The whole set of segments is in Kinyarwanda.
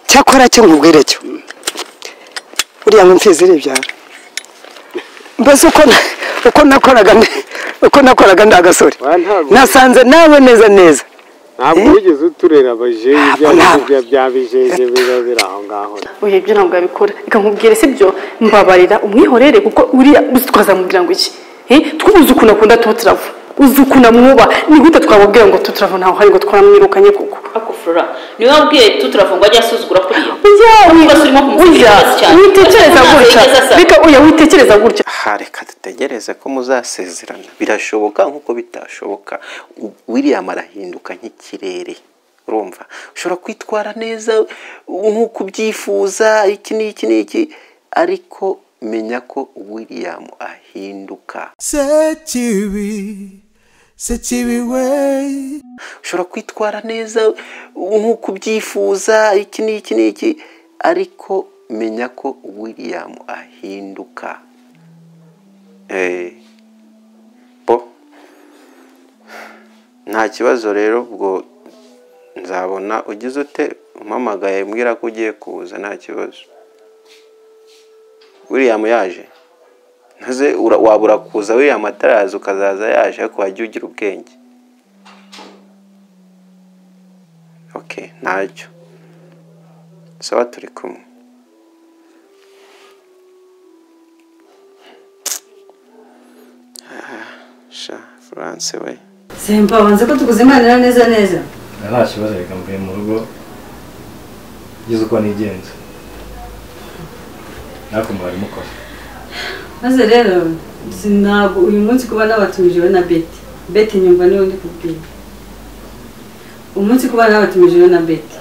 cyakora cyo nkubwire cyo buriya ngo mfizi iribyara mbese uko na- uko nakoraga ndi- uko nakoraga ndi agasore Wa ntabwo- nasanze nawe neza neza ntabwo wigeze uturera abajeje ibyo Ntabwo, ari ntabwo. byo bya bijeje biba biri aho ngaho oya ibyo ntabwo yabikora reka nkubwire si byo mbabarira umwihorere kuko uriya uzi twazamubwira ngo iki Eh, twubuze ukuntu akunda tutarava uzi ukuntu amwuba ni gute twamubwira ngo tutarava ntaho hari ngo twaramwirukanye koko akufura niwe wabwiye tuturavuga ajya asuzugura kuriya ujya Niba se urimo kumusiga ujya ibibazo cyane. witekereza Ntabwo gutya yigeze asaba. reka oya witekereza gutya aha reka dutegereze ko muzasezerana birashoboka nk'uko bitashoboka U- william arahinduka nk'ikirere urumva ushobora kwitwara neza nk'uko ubyifuza iki n'iki n'iki ariko menya ko william ahinduka sekibi sekibi we ushobora kwitwara neza nk'uko ubyifuza iki n'iki n'iki ariko menya ko william ahinduka Eh, bo nta kibazo rero ubwo nzabona ugize ute umpamagaye mbwira ko ugiye kuza nta kibazo william yaje ntaze ura- wabura kuza william ataraza ukazaza yaje ariko wajya ugira ubwenge ok ntacyo sawa turi kumwe Ah, sha france we simba wanze ko tukuzimanira neza neza nta kibazo reka mvuye mu rugo ngize uko nigenza nakumva bari mukora maze rero si ntabwo uyu munsi kuba nabatumije we na beti beti nyumva niwe ndi kubwira umunsi kuba nabatumije we na beti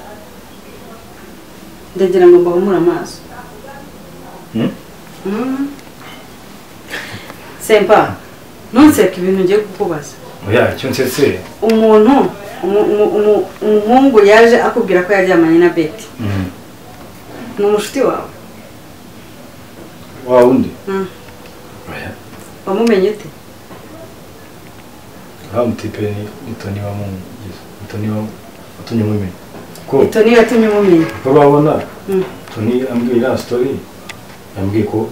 ndagira ngo mbahumure amaso Hmm? Mm. semba ntunseka ibintu ngiye kukubaza oya icyo nsetse umuntu umu- umu- umu- umuhungu yaje akubwira ko yaryamanye na beti ni umushuti wawe wa wundi Mm. oya wamumenye ute wa mutipe ni muto niba mugize muto niba watumye mumenya ko toni yatumye umumenya ko babona Mm. toni ambwiye iriya sitori yambwiye ko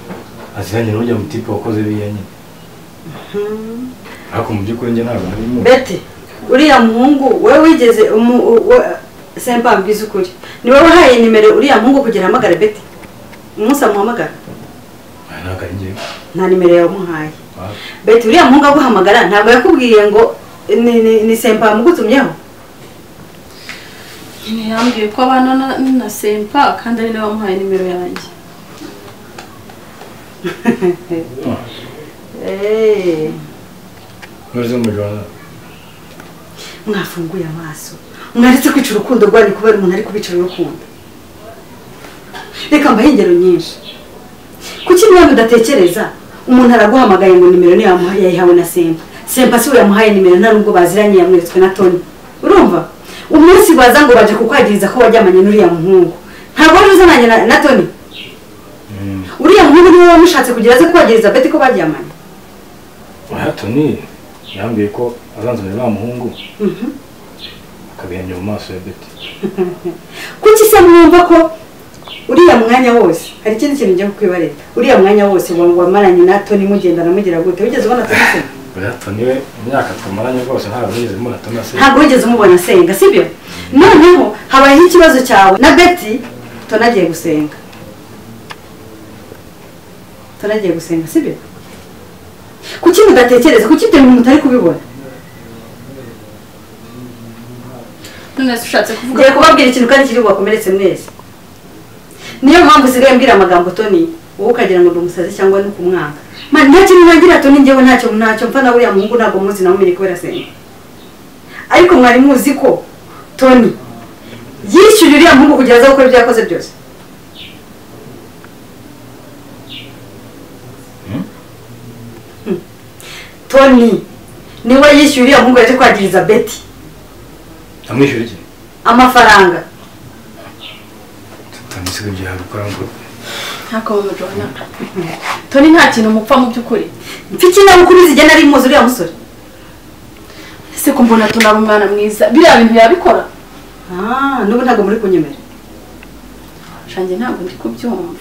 aziranye n'ujya mutipe wakoze biriya nyine ariko mu by'ukuri njye ntabwo nari mu beti uriya muhungu wowe wigeze umu- u- we- semba mbwiza ukuri ni wowe wahaye nimero uriya muhungu kugira ahamagare beti umunsi amuhamagara Oya, ntabwo ari njyewe nta nimero yamuhaye Wa- beti uriya muhungu aguhamagara ntabwo yakubwiye ngo ni- ni- ni semba yamugutumyeho ntiyambwiye ko abana na, na sempa kandi ari nawe wamuhaye nimero yanjye Eh, ntore zo mu joro mwafunguye amaso mwaretse kwica urukundo rwanyu kubera umuntu ari kubica urukundo reka mbahe ingero nyinshi kuki niba mudatekereza umuntu araguhamagaye ngo nimero niyo yamuhaye yayihawe na sempa sempa si we yamuhaye nimero nta nubwo baziranye yamweretswe na toni urumva umunsi baza ngo baje kukwagiriza ko waryamanye n'uriya muhungu ntabwo wari uzananye na, na toni uriya muhungu niwe wamushatse kugira aze kukwagiriza beti ko baryamanye oya toni yambwiye ko azanzanira wa muhungu akabihenya mu maso ya beti kuki se mwumva ko uriya mwanya wose hari ikindi kintu njya kukwibarira uriya mwanya wose wa- wamaranye na toni mugenda namugira gute wigeze ubona toni se oya toni we imyaka tumaranye rwose ntabwo nigeze mbona toni ase ntabwo wigeze umubona asenga sibyo noneho habayeho ikibazo cyawe na beti toni agiye gusenga toni agiye gusenga sibyo kuki mudatekereza kuki ibyo bintu mutari kubibona none se ushatse kuvuga ngiye ko kubabwira ikintu kandi kiri bubakomeretse mwese niyo mpamvu usigaye mbwira amagambo toni wowe ukagira ngo ndi umusazi cyangwa ni ukumwanga Man, nta kintu nagira toni njyewe ntacyo ntacyo mfa na buriya muhungu ntabwo muzi namumenye kubera senga ariko mwari muzi ko toni yishyuye uriya muhungu kugira aze gukora ibyo yakoze byose Hmm. toni niwe yishyuye uriya muhungu yaje kwagiriza beti amwishyura iki amafaranga toni si ibyo yabikora ngo ntako mumujona toni nta kintu mupfa mu by'ukuri mfite ikinyabupfura zigena ari muzi uriya musore ese ko mbona toni ari umwana mwiza biriya bintu yabikora n'ubu ntabwo muri kunyemera shanjye ntabwo ndi kubyumva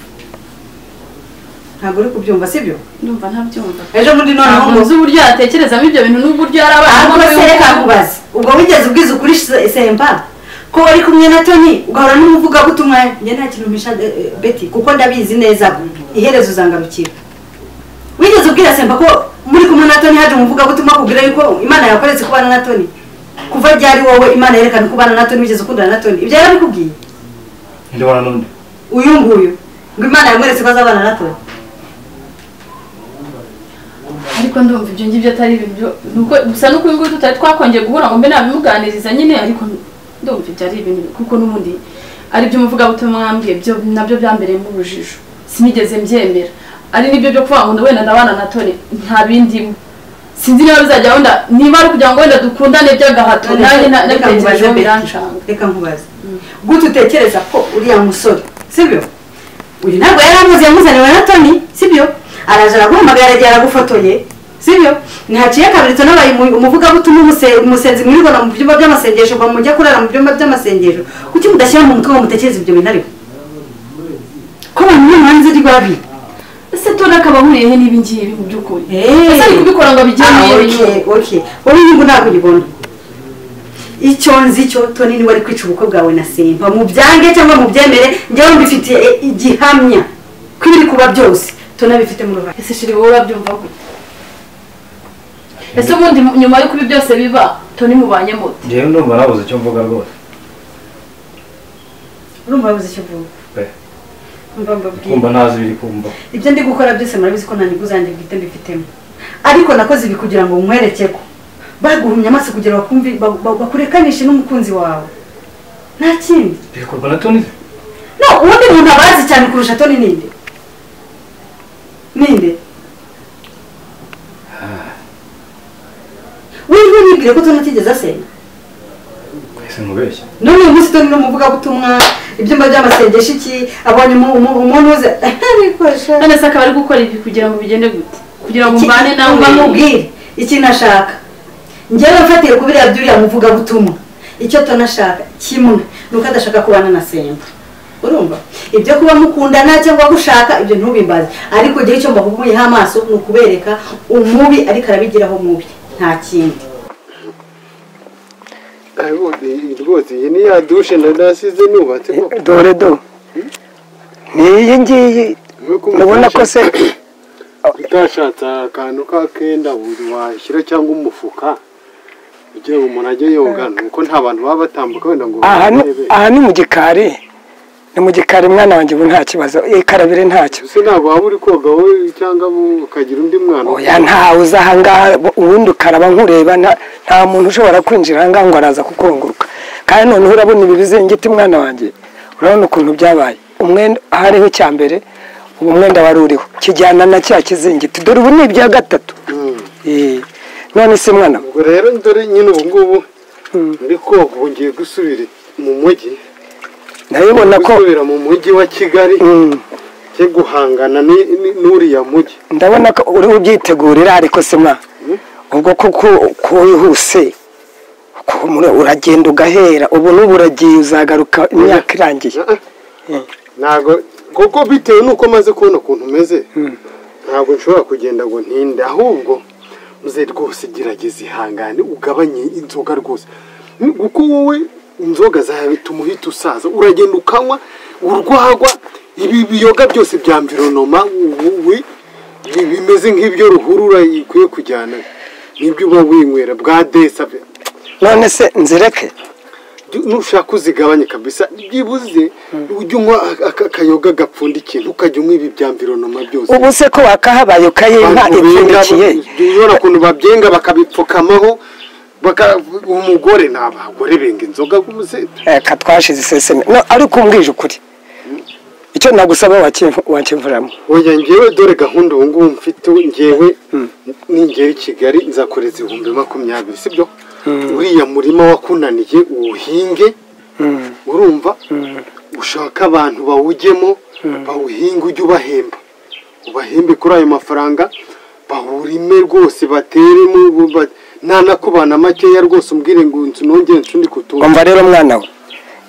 ntabwo uri kubyumva sibyo ndumva ntabyumva ejo bundi noneho ntabwo ngo nzi uburyo yatekerezamo ibyo bintu n'uburyo yari ahubwo abana se reka nkubaze ubwo wigeze ubwiza ukuri se- semba ko wari kumwe na toni ugahora n'umuvugabutumwa njye nta kintu mpisha eh, eh, beti kuko ndabizi neza iherezo uzangarukira wigeze ubwira semba ko muri kumwe na toni haje umuvugabutumwa akubwira yuko imana yakoretse kubana na toni kuva ryari wowe imana yerekana ko ubana na toni wigeze ukundana na toni ibyo yarabikubwiye ndabona n'undi uyu nguyu ngo imana yamweretse ko azabana na toni ariko ndumva ibyo ngibyo atari ibintu nuko gusa n'uko uyu nguyu tutari twakongeye guhura ngo mbe nabimuganiriza nyine ariko ndumva ibyo ari ibintu kuko n'ubundi ari byo umuvugabutumwa mwambwiye byo nabyo byambereyemo urujijo sinigeze mbyemera ari nibyo byo kuvuga ngo ndi wenda ndabana na toni nta bindimo sinzi niba bizajya wenda niba ari ukugira ngo wenda dukundane by'agahato nanjye nta- reka nabitekereje nkubaze biranshanga reka nkubaze gute utekereza ko uriya musore sibyo uyu ntabwo yari amuzi yamuzaniwe na toni sibyo araje araguhamagara aragiye aragufotoye sibyo ntihaciye kabiri toni abaye umu- umuvugabutumwa umuse- umusenzi mwirirwana mu byumba by'amasengesho ngo mujye kurara mu byumba by'amasengesho kuki mudashyira mu mutwe ngo mutekereze ibyo bintu ariko ko abantu bari hanze rwabi ese toni akaba ahuriyehe n'ibi ngibi mu by'ukuri Eh. ese ari kubikora ngo abigire Ah, muri okay, okay. wowe inyungu ntabwo uyibona icyo nzi cyo toni niwe ari kwica ubukwe bwawe na simba mubyange cyangwa mubyemere njyewe mbifitiye igihamya ko ibiri kuba byose toni abifite mu ruhande ese shiri wowe urabyumva gute ese ubundi nyuma y'uko ibi byose biba toni mubanye mute ngewe ndumva nabuze icyo mvuga rwose urumva yabuze icyo uvuga pe Urumva mbabwira. kumva ntazi ibiri kumva ibyo ndi gukora byose murabizi ko nta nyungu zanjye bwite mbifitemo ariko nakoze ibi kugira ngo nkwereke ko baguhumye amaso kugira bakumve ba- ba- bakurekanishe n'umukunzi wawe nta kindi bikorwa na toni no ubundi muntu abazi cyane kurusha toni ninde ninde we ntibibwire ko toni atigeze asenya twese nkubeshya none uyu munsi toni n'umuvugabutumwa ibyumba by'amasengesho iki abonye umu- umu- umuntu uze arikoresha none se akaba ari gukora ibi kugira ngo bigende gute kugira ngo mbane nawe mubwire ikintu ashaka njyewe mfatiye ku biriya by'uriya muvugabutumwa icyo toni ashaka kimwe ni uko adashaka kubana na semba urumva ibyo kuba mukundana cyangwa gushaka ibyo ntubimbaze ariko igihe icyo mbahuguyeho amaso ni ukubereka umubi ariko arabigiraho mubi nta kindi rwose iyi ni ya dushe nasize nubatse koko dore do n'iyi ngiyi urabona ko se utashatse akantu k'akenda washyira cyangwa umufuka kugira ngo umuntu ajye yoga nuko nta bantu baba batambuka wenda ngo aha ni- barebe. aha ni mu gikari ni mu gikari mwana wanjye ubu nta kibazo ikarabire ntacyo ese ntabwo waba uri koga wowe cyangwa ukagira undi mwana oya ntawe uza ahangaha ubundi ukaraba nkureba nta- nta muntu ushobora kwinjira ahangaha ngo araza kukunguruka kandi noneho urabona ibi bizingiti mwana wanjye urabona ukuntu byabaye umwenda ahariho icya mbere uwo mwenda wari uriho kijyana na cya kizingiti dore ubu ni ibya gatatu Mm. Eh, none se mwana we, ubwo rero dore nyine ubu ngubu ndi koga ubu ngiye gusubira mu mujyi ndabibona ko gusubira mu mujyi wa kigali Mm, cyo guhangana ni- ni- n'uriya mujyi ndabona ko uri ubyitegurira ariko se mwana ubwo kuko ko wihuse ko muri- uragenda ugahera ubu n'ubu uragiye uzagaruka imyaka irangiye ntabwo kuko bitewe n'uko maze kubona ukuntu umeze ntabwo nshobora kugenda ngo ntinde ahubwo muze rwose gerageza ihangane ugabanye inzoga rwose Ni- kuko wowe inzoga zawe bituma uhita usaza uragenda ukanywa urwagwa ibi biyoga byose bya mvironoma wowe bi- bimeze nk'ibyo ruhurura ikwiye kujyana nibyo uba winywera bwa desa none se nzireke nushaka uzigabanye kabisa byibuze ujye unywa aka- akayoga gapfundikiye ntukajya unywa ibi bya mvironoma byose ubu se ko wakahabaye ukayinka Abantu benga, ipfundikiye urabona ukuntu babyenga bakabipfukamaho baka- umugore ni abagore benga inzoga rwose reka twashize iseseme no ariko umbwije ukuri icyo nagusaba wakimvu- wakimvuramo oya ngewe dore gahunda ubu ngubu mfite ngewe ningera i kigali nzakoreza ibihumbi makumyabiri sibyo uriya murima wakunaniye uwuhinge urumva ushaka abantu bawujyemo bawuhinge ujye ubahemba ubahembe kuri ayo mafaranga bawurime rwose bateremo ba- ntanakubana makeya rwose umbwire ngo nzu nongere nsundi kutura umva rero mwana we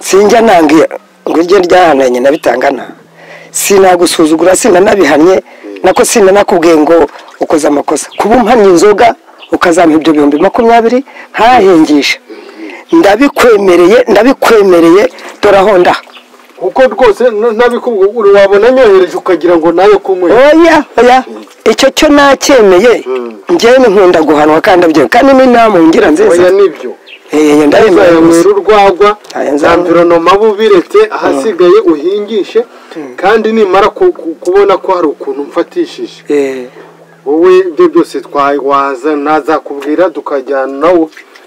sinjya nanga ngo iryo ryahananye nabitangana sinagusuzugura sinanabihannye nako sinanakubwiye ngo ukoze amakosa kuba umpannye inzoga ukazampa ibyo bihumbi makumyabiri ntahengisha ndabikwemereye ndabikwemereye doraho ndaha kuko rwose n- nabikubwira wabona nyohereje ukagira ngo nayo kunywera oya oya icyo cyo nacyemeye njyewe nkunda guhanwa kandi abyemewe kandi n'inama ngira nziza oya nibyo Eh, ndabemera gusa uzayanywera urwagwa Aya za nzanywe. mvironoma bubiretse ahasigaye uhingishe kandi nimara ku- ku- kubona ko hari ukuntu mfatishije Eh, wowe ibyo byose twawaza ntazakubwira tukajyana nawe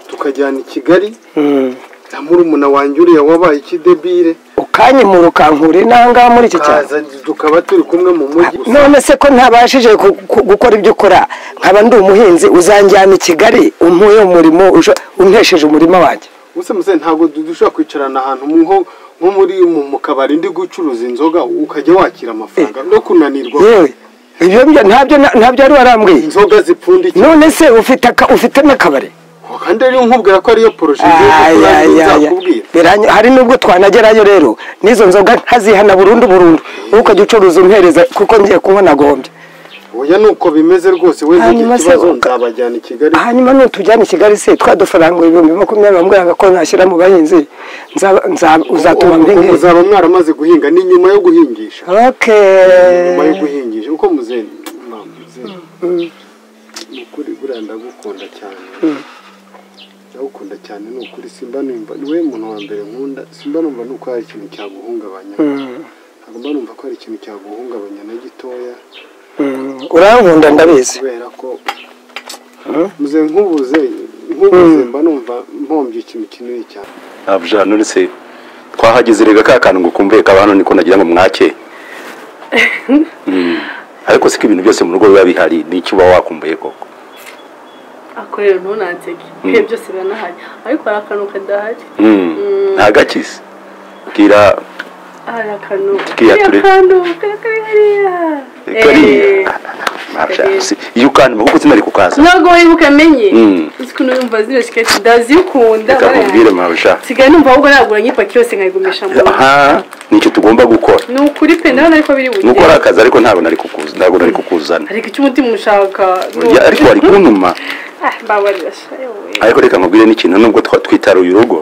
tukajyana i kigali mm. na murumuna wanjye uriya wabaye ikidebire ukanyimura ukankura intangaha muri iki cyaro kaza tukaba turi kumwe mu mujyi none se ko ntabashije ku- ku- gukora ibyo ukora nkaba ndi umuhinzi uzanjyana i kigali umpuye umurimo usho- umpesheje umurima wanjye gusa muze ntabwo du- dushobora kwicarana ahantu mu- nko nko muri mu mu kabari ndi gucuruza inzoga ukajya wakira amafaranga no kunanirwa yewe ibyo byo ntabyo na- ntabyo wari warambwiye inzoga zipfundikiye none se ufite aka- ufite n'akabari kandi ariyo nkubwira ko ariyo poroje Ay, ay, ay, ay. nzakubwira Biranya- hari nubwo twanagerayo rero n'izo nzoga nkazihana burundu burundu wowe ukajya ucuruza umpereza kuko ngiye kunywa nagombye oya ni uko bimeze rwose we Hanyuma ntugire se ikibazo uka- nzabajyana i kigali hanyuma nutujyana i kigali se twa dufaranga ibihumbi makumyabiri bambwiraga ko nashyira mu bahinzi nzaba- nzaba- uzatuma Ubu- ubu mbinge muzaba mwaramaze guhinga ni nyuma yo guhingisha nyuma yo Okay. guhingisha uko muze mama, muze ni ukuri buriya ndagukunda cyane ndagukunda cyane ni ukuri simba numva ni we muntu wa mbere nkunda simba numva nuko hari ikintu cyaguhungabanya ntabwo mba numva ko hari ikintu cyaguhungabanya na gitoya Mm, Urankunda ndabizi. kubera ko muze nkubuze nkubuze mba numva mpombye ikintu kinini cyane ntabwo ijana uretse twahageze rega ka kantu ngo kumve kaba hano niko nagira ngo mwake Mm. ariko siko ibintu byose mu rugo biba bihari n'icyo uba wakumbuye koko akorera ntunanseke ibihe byose biranahari ariko hari akantu kadahari Mm. ntagakize bwira hari akantu Kiriya turi- kariya kantu kari kari hariya Eh, kariya Ntabwo- si- iyo ukandimo kuko sinari kukaza ntabwo wibuka amenye Mm. uzi ukuntu yumva zino shiketi ndazikunda reka nkubwire barayaha. mabisha nsigaye numva ahubwo nagura nk'ipaki yose nkayigumisha mu rugo aha nicyo tugomba gukora ni ukuri pe ndabona ariko biri nuko ari bugere akazi ariko ntabwo nari kukuza ntabwo nari kukuzana ariko icyo umutima ushaka ni Ya, ariko wari kuntuma Ah, mbabarira sha, yewe. ariko reka nkubwire n'ikintu nubwo twa- twitaruye urugo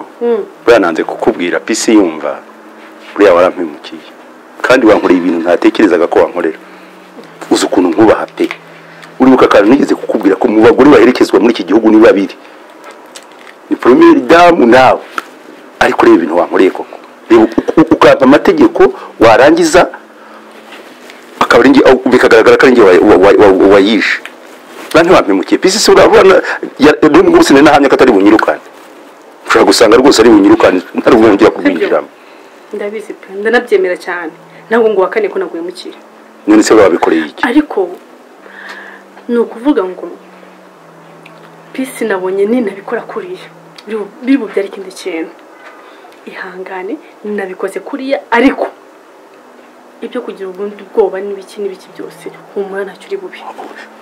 buriya nanze kukubwira pisi yumva buriya warampimukiye kandi wankoreye ibintu ntatekerezaga ko wankorera uzi ukuntu nkubaha pe uribuka akantu nigeze kukubwira ko mu bagore baherekezwa muri iki gihugu ni babiri ni poromiyeri damu nawe ariko ureba ibintu wankoreye koko reba u- u- ukampa amategeko warangiza akaba ari njye au- bikagaragara ko ari njye wa- wa- wa- wa- wayishe bantu bampemukiye pisi si urabona n'ubwo gusa nahamye ko atari bunyirukane ushobora gusanga rwose ari bunyirukane ntari bwongera kubwira ijambo ndabizi pe ndanabyemera cyane ntabwo ngo wakane ko naguye mukira none se babikoreye iki ariko ni ukuvuga ngo pisi nabonye ninabikora kuriya biri- biri bubyare ikindi kintu ihangane nabikoze kuriya ariko ibyo kugira ubundi bwoba n'ibiki n'ibiki byose humura ntacyo uri bubi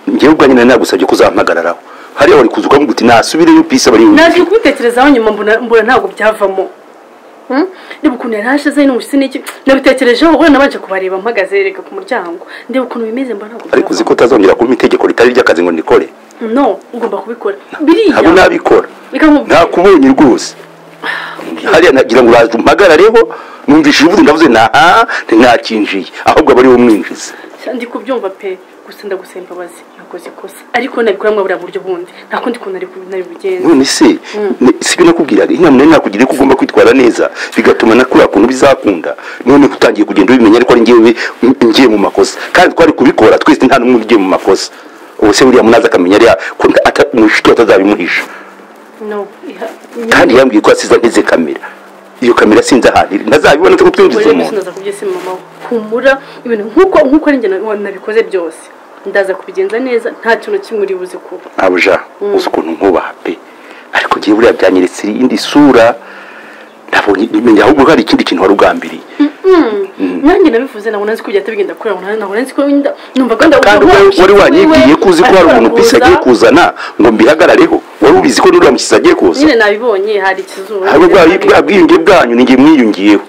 njyewe ubwanjye nari nagusabye ko uzampagararaho hariya wari kuza ukavuga uti nasubireyo pisi abari naje kubitekerezaho nyuma mbona mbona ntabwo byavamo Hmm? ndeba ukuntu yari ahashize n'umushisi n'iki nabitekerejeho ubwo nabanje kubareba mpagaze reka ku muryango ndeba ukuntu bimeze mbona ntabwo ariko uzi ko utazongera kumpa itegeko ritari iry'akazi ngo ndikore no ugomba kubikora biriya ntabwo nabikora Reka nkubwire. ntakubonye rwose hariya nagira ngo uraza umpagarareho numvishije uvuze ndavuze na aha ntakinjiye ahubwo aba ariwe umwinjiza ndi kubyumva pe gusa ndagusaba imbabazi nakoze ikosa ariko nabikoramo buriya buryo bundi nta kundi kuntu nari bugenza none se ni- si ibyo nakubwiraga inama nari nakugira ko ugomba kwitwara neza bigatuma na kuriya kuntu bizakunda none utangiye kugenda ubimenya ariko ari njyewe ngiye mu makosa kandi twari kubikora twese nta n'umwe ugiye mu makosa ubu se buriya munazi akamenya ariya ko nta- ata- umushuti atazabimuhisha no iha- kandi yambwiye ko asize nteze kamera iyo kamera sinzi ahantu iri ntazabibona ko twinjiza Ubwo rero umuntu sinaza kubyisi mama we humura ibintu nk'uko nk'uko ari njye na- nabikoze byose ndaza kubigenza neza nta kintu kimwe uri buze kuba nabuja uzi ukuntu nkubaha pe ariko ngiye buriya byanyeretse indi sura nabonye nimenya ahubwo hari ikindi kintu wari ugambiriye nanjye nabivuze ntabwo nzi ko bigenda bigenda kure ntabwo nzi ko wenda numva ko kandi we- wari wanyibwiye ko uzi ko hari umuntu pisi agiye kuzana ngo mbihagarareho wari ubizi ko n'uriya mukizi agiye kuza nyine nabibonye hari ikizuba hari ubwa bwa bwiyunge bwanyu ninjye mwiyungiyeho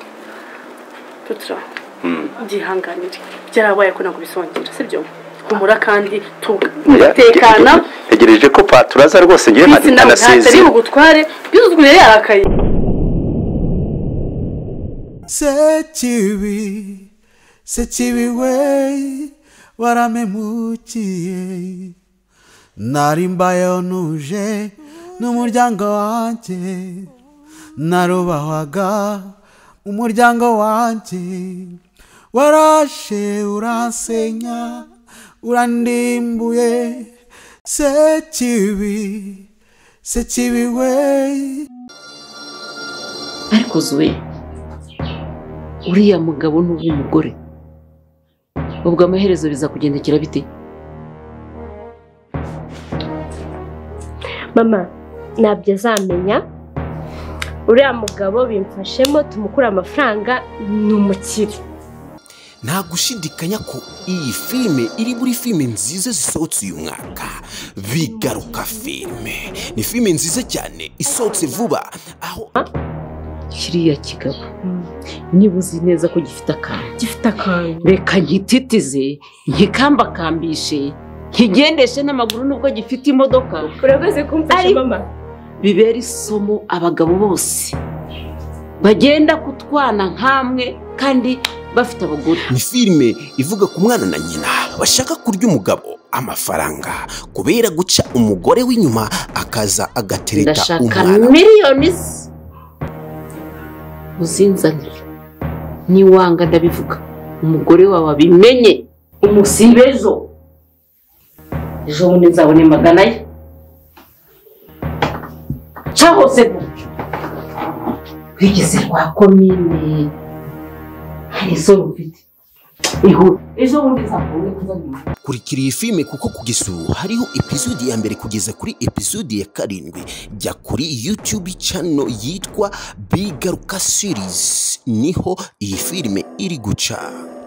tutura byihanganire byarabaye ko nakubisongera si byo humura kandi tugatekana ntegereje ko paturaza rwose ngiye bisi nawe ntatari anasezeye bugutware byuzuzwe yarakaye sekibi sekibi we waramemukiye nari mbayeho nuje n'umuryango wanjye narubahwaga umuryango wanjye warashe uransenya urandimbuye sekibi sekibi we ariko zuwe uriya mugabo n'uw'umugore ubwo amaherezo bizakugendekera bite mama ntabyo azamenya uriya mugabo bimfashemo tumukura amafaranga ni umukire nta gushidikanya ko iyi filime iri muri filime nziza zisohotse uyu mwaka bigaruka filime ni filime nziza cyane isohotse vuba kiriya kigabo niba uzi neza ko gifite akantu gifite akantu reka nkititize nkikambakambishe nkigendeshe n'amaguru nubwo gifite imodoka urakoze kumfasha mama bibera isomo abagabo bose bagenda kutwana nk'amwe kandi bafite abagore ni filime ivuga ku mwana na nyina bashaka kurya umugabo amafaranga kubera guca umugore w'inyuma akaza agatereta ndashaka umwana miliyoni ze uzinzanire niwanga ndabivuga umugore wawe abimenye umusibe ejo ejo bundi nzabone magana ye ca hose gutyo wigeze kwa komine hari isoro ufite ihura ejo bundi nzakubone kuzanira kurikira iyi filime kuko kugeza ubu hariho episode ya mbere kugeza kuri episode ya karindwi jya kuri youtube channel yitwa bigaruka series niho iyi filime iri guca